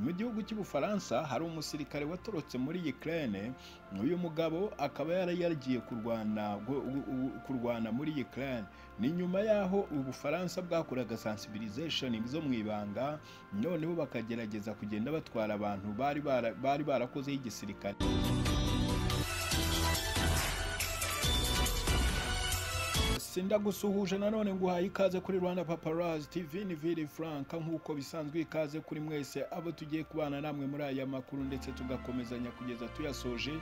Mu gihugu cy'Ubufaransa hari umusirikare watorotse muri Ukraine, uyu mugabo akaba yari yagiye kurwana kurwana muri Ukraine. Ni nyuma y'aho Ubufaransa bwakoraga sensibilisation zo mu ibanga, noneho bakagerageza kugenda batwara abantu bari bari barakozeho igisirikare. sinda gusuhuje nanone nguhaye ikaze kuri Rwanda Paparazzi TV ni Vili Franka nk'uko bisanzwe ikaze kuri mwese abo tugiye kubana namwe muri aya makuru ndetse tugakomezanya kugeza tuyasoje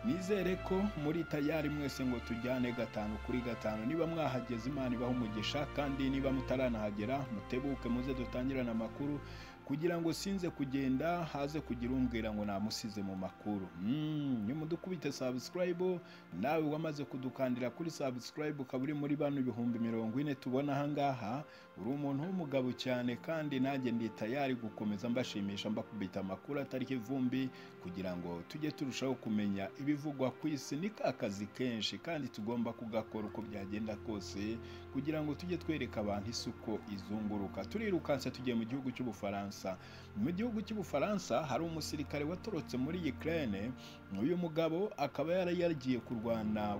nizere ko muri tayari mwese ngo tujyane gatanu kuri gatanu niba mwahageze Imana ibaha umugisha kandi niba mutaranahagera mutebuke muze dutangirane amakuru kugira ngo sinze kugenda haze kugira umbwira ngo namusize mu makuru nimudukubite subscribe nawe wamaze kudukandira kuri subscribe ukaba uri muri bano ibihumbi mirongo ine tubona ahangaha uri umuntu w'umugabo cyane kandi nanjye ndi tayari gukomeza mbashimisha mbakubita amakuru atari ivumbi kugira ngo tujye turushaho kumenya ibivugwa ku isi ni ka kazi kenshi kandi tugomba kugakora uko byagenda kose kugira ngo tujye twereka abantu isi uko izunguruka turirukanse tugiye mu gihugu cy'ubufaransa mu gihugu cy'ubufaransa hari umusirikare watorotse muri Ukraine uyu mugabo akaba yari yagiye kurwana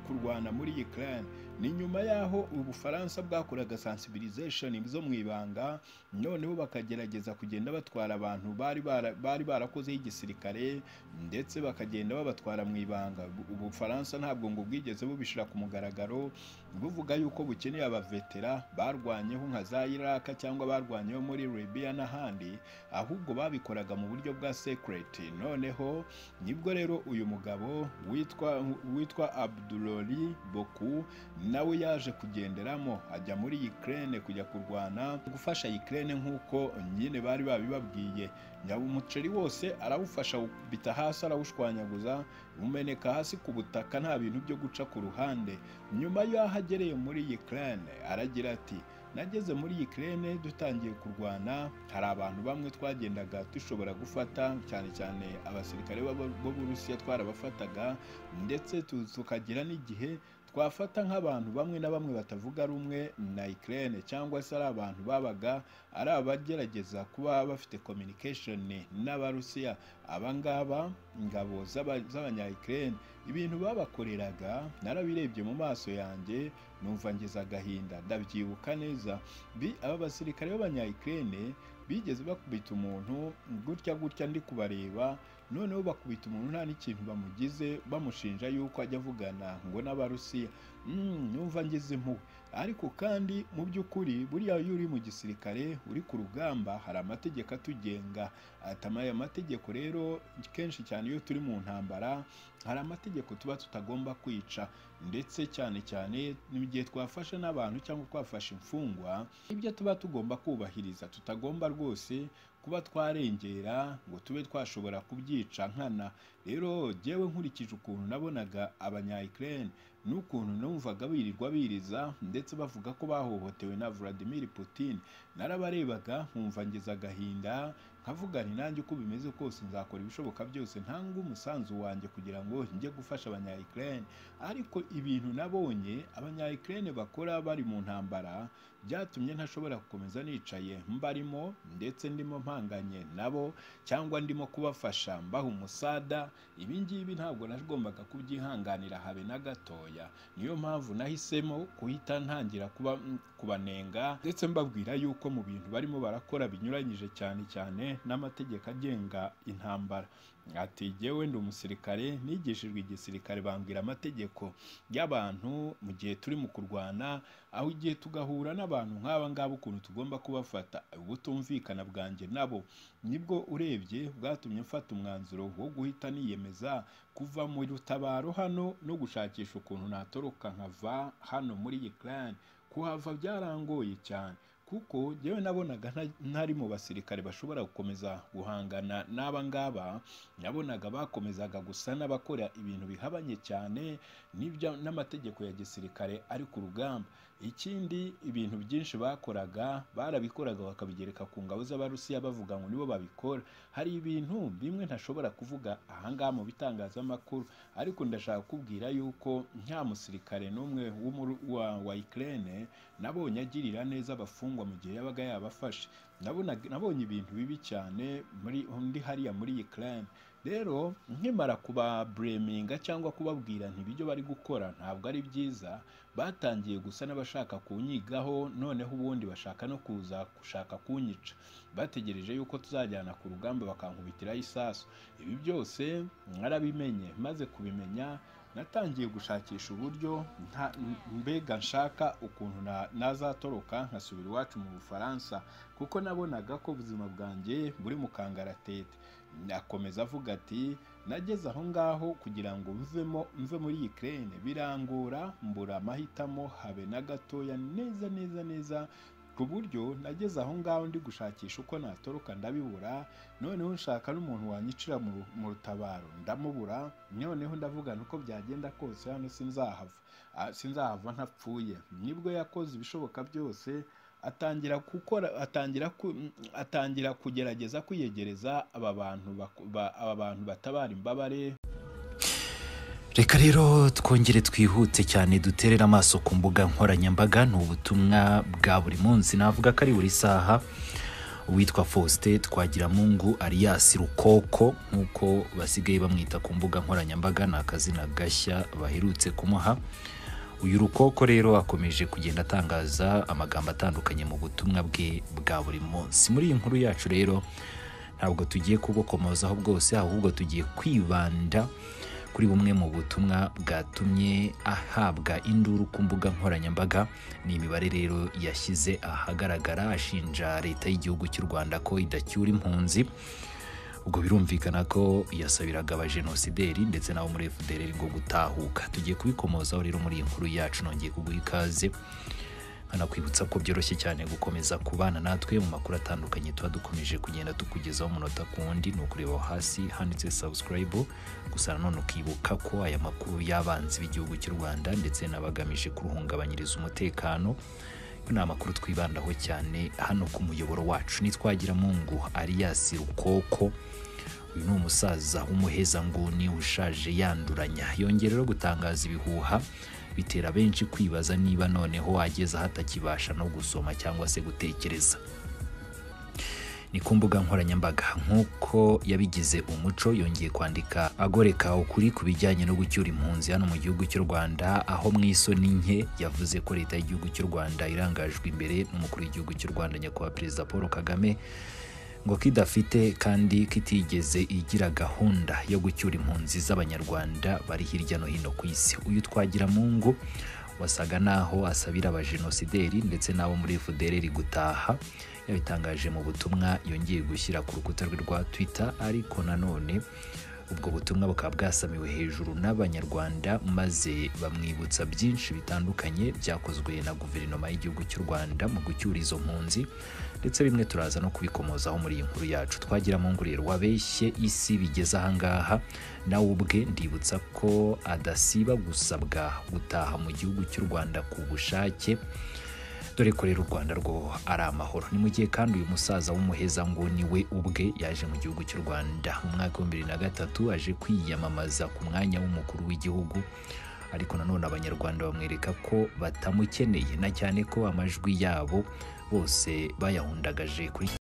kurwana muri Ukraine ni nyuma y'aho ubufaransa bwakoraga sensibilisation zo mu ibanga noneho bakagerageza kugenda batwara abantu bari bari barakozeho igisirikare ndetse bakagenda babatwara mu ibanga ubufaransa ntabwo ngo bwigeze bubishyira ku mugaragaro buvuga yuko bukeneye abavetera barwanyeho nka za Iraq cyangwa barwanyeho muri Libya n'ahandi ahubwo babikoraga mu buryo bwa secret noneho nibwo rero uyu mugabo witwa witwa Abdulori Boku nawe yaje kugenderamo ajya muri Ukraine kujya kurwana gufasha Ukraine nk'uko nyine bari babibabwiye nyaba umuceri wose arawufasha bita hasi arawushwanyaguza umeneka hasi ku butaka nta bintu byo guca ku ruhande nyuma y'aho agereye muri Ukraine aragira ati nageze muri Ukraine dutangiye kurwana hari abantu bamwe twagendaga dushobora gufata cyane cyane abasirikare b'Uburusiya twarabafataga ndetse tukagira n'igihe twafata nk'abantu bamwe na bamwe batavuga rumwe na Ukraine cyangwa se ari abantu babaga ari abagerageza kuba bafite communication n'abarusiya abangaba ingabo z'abanya Ukraine ibintu babakoreraga narabirebye mu maso yanjye numva ngeze agahinda ndabyibuka neza bi aba basirikare b'abanya Ukraine bigeze bakubita umuntu gutya gutya ndi kubareba noneho bakubita umuntu nta n'ikintu bamugize bamushinja yuko ajya avugana ngo n'abarusiya numva ngeze impuhwe ariko kandi mu by'ukuri buriya iyo uri mu gisirikare uri ku rugamba hari amategeko atugenga aya mategeko rero kenshi cyane iyo turi mu ntambara hari amategeko tuba tutagomba kwica ndetse cyane cyane mu gihe twafashe n'abantu cyangwa twafashe imfungwa ibyo tuba tugomba kubahiriza tutagomba rwose kuba twarengera ngo tube twashobora kubyica nkana rero jyewe nkurikije ukuntu nabonaga abanya Ukraine n'ukuntu numvaga birirwa biriza ndetse bavuga ko bahohotewe na Vladimir Putin narabarebaga nkumva ngeze agahinda nkavuga ni nanjye uko bimeze kose nzakora ibishoboka byose ntanga umusanzu wanjye kugira ngo njye gufasha abanya Ukraine ariko ibintu nabonye abanya Ukraine bakora bari mu ntambara byatumye ntashobora gukomeza nicaye mbarimo ndetse ndimo mpanganye nabo cyangwa ndimo kubafasha mbaha umusada ibi ngibi ntabwo nagombaga kubyihanganira habe na gatoya niyo mpamvu nahisemo guhita ntangira kuba kubanenga ndetse mbabwira yuko mu bintu barimo barakora binyuranyije cyane cyane n'amategeko agenga intambara ati jyewe ndi umusirikare nigishijwe igisirikare bambwira amategeko y'abantu mu gihe turimo kurwana aho igihe tugahura n'abantu nk'aba ngaba ukuntu tugomba kubafata ubutumvikana bwanjye nabo nibwo urebye bwatumye mfata umwanzuro wo guhita niyemeza kuva mu rutabaro hano no gushakisha ukuntu natoroka nkava hano muri Ukraine kuhava byarangoye cyane kuko yewe nabonaga ntari mu basirikare bashobora gukomeza guhangana n'aba ngaba nabonaga bakomezaga gusa n'abakora ibintu bihabanye cyane n'amategeko ya gisirikare ari ku rugamba ikindi ibintu byinshi bakoraga barabikoraga bakabigereka ku ngabo z'abarusiya bavuga ngo nibo babikora hari ibintu bimwe ntashobora kuvuga ahangaha mu bitangazamakuru ariko ndashaka kubwira yuko nta musirikare n'umwe wa Ukraine nabonye agirira neza abafungwa cyangwa mu gihe yabaga yabafashe Nabona- nabonye ibintu bibi cyane muri undi hariya muri Ukraine rero nkimara kubabureminga cyangwa kubabwira nti ibyo bari gukora ntabwo ari byiza batangiye gusa n'abashaka kunyigaho noneho ubundi bashaka no kuza gushaka kunyica bategereje yuko tuzajyana ku rugamba bakankubitiraho isasu ibi byose mwarabimenye maze kubimenya natangiye gushakisha uburyo nta- mbega nshaka ukuntu na- nazatoroka nkasubira iwacu mu bufaransa kuko nabonaga ko ubuzima bwanjye buri mu kangaratete akomeza avuga ati nageze aho ngaho kugira ngo mvemo mve muri Ukraine birangora mbura amahitamo habe na gatoya neza neza neza ku buryo nageze aho ngaho ndi gushakisha uko natoroka ndabibura noneho nshaka n'umuntu wanyicira mu ru- mu rutabaro ndamubura noneho ndavugana uko byagenda kose hano sinzahava Ah, sinzahava ntapfuye nibwo yakoze ibishoboka byose atangira gukora atangira ku- atangira kugerageza kwiyegereza aba bantu bak- ba- aba bantu batabara imbabare reka rero twongere twihute cyane duterere amaso ku mbuga nkoranyambaga ni ubutumwa bwa buri munsi navuga ko ari buri saha uwitwa faustin twagiramungu ariyasi rukoko nk'uko basigaye bamwita ku mbuga nkoranyambaga ni akazina gashya baherutse kumuha uyu rukoko rero akomeje kugenda atangaza amagambo atandukanye mu butumwa bwe bwa buri munsi muri iyi nkuru yacu rero ntabwo tugiye kubukomozaho bwose ahubwo tugiye kwibanda kuri bumwe mu butumwa bwatumye ahabwa induru ku mbuga nkoranyambaga ni imibare rero yashyize ahagaragara ashinja leta y'igihugu cy'u rwanda ko idacyura impunzi ubwo birumvikana ko yasabiraga abajenosideri ndetse n'abo muri fdr ngo gutahuka tugiye kubikomozaho rero muri iyi nkuru yacu nongeye kuguha ikaze nkanakwibutsa ko byoroshye cyane gukomeza kubana natwe mu makuru atandukanye tuba dukomeje kugenda tukugezaho umunota ku wundi ni ukureba aho hasi handitse subscribe gusa nanone ukibuka ko aya makuru y'abanzi b'igihugu cy'u rwanda ndetse n'abagamije kuruhungabanyiriza umutekano yo ni amakuru twibandaho cyane hano ku muyoboro wacu nitwagira mungu ariyasi rukoko uyu ni umusaza w'umuhezanguni ushaje yanduranya yongera rero gutangaza ibihuha bitera benshi kwibaza niba noneho ageze aho atakibasha no gusoma cyangwa se gutekereza ni ku mbuga nkoranyambaga nk'uko yabigize umuco yongeye kwandika agoreka ukuri ku bijyanye no gucyura impunzi hano mu gihugu cy'u rwanda aho mu isoni nke yavuze ko leta y'igihugu cy'u rwanda irangajwe imbere n'umukuru w'igihugu cy'u rwanda nyakubahwa perezida paul kagame ngo ko idafite kandi ko itigeze igira gahunda yo gucyura impunzi z'abanyarwanda bari hirya no hino ku isi uyu twagira mungu wasaga n'aho asabira abajenosideri ndetse n'abo muri fdr gutaha yabitangaje mu butumwa yongeye gushyira ku rukuta rwe rwa twitter ariko nanone ubwo butumwa bukaba bwasamiwe hejuru n'abanyarwanda maze bamwibutsa byinshi bitandukanye byakozwe na guverinoma y'igihugu cy'u rwanda mu gucyura izo mpunzi ndetse bimwe turaza no kubikomozaho muri iyi nkuru yacu twagira mu nguriro wabeshye isi bigeze ahangaha nawe ubwe ndibutsa ko adasiba gusabwa gutaha mu gihugu cy'u rwanda ku bushake dore ko rero u rwanda rwo ari amahoro ni mu gihe kandi uyu musaza w'umuheza ngo ni we ubwe yaje mu gihugu cy'u rwanda mu mwaka w'ibihumbi bibiri na gatatu aje kwiyamamaza ku mwanya w'umukuru w'igihugu ariko nanone abanyarwanda bamwereka ko batamukeneye na cyane ko amajwi yabo bose bayahundagaje kuri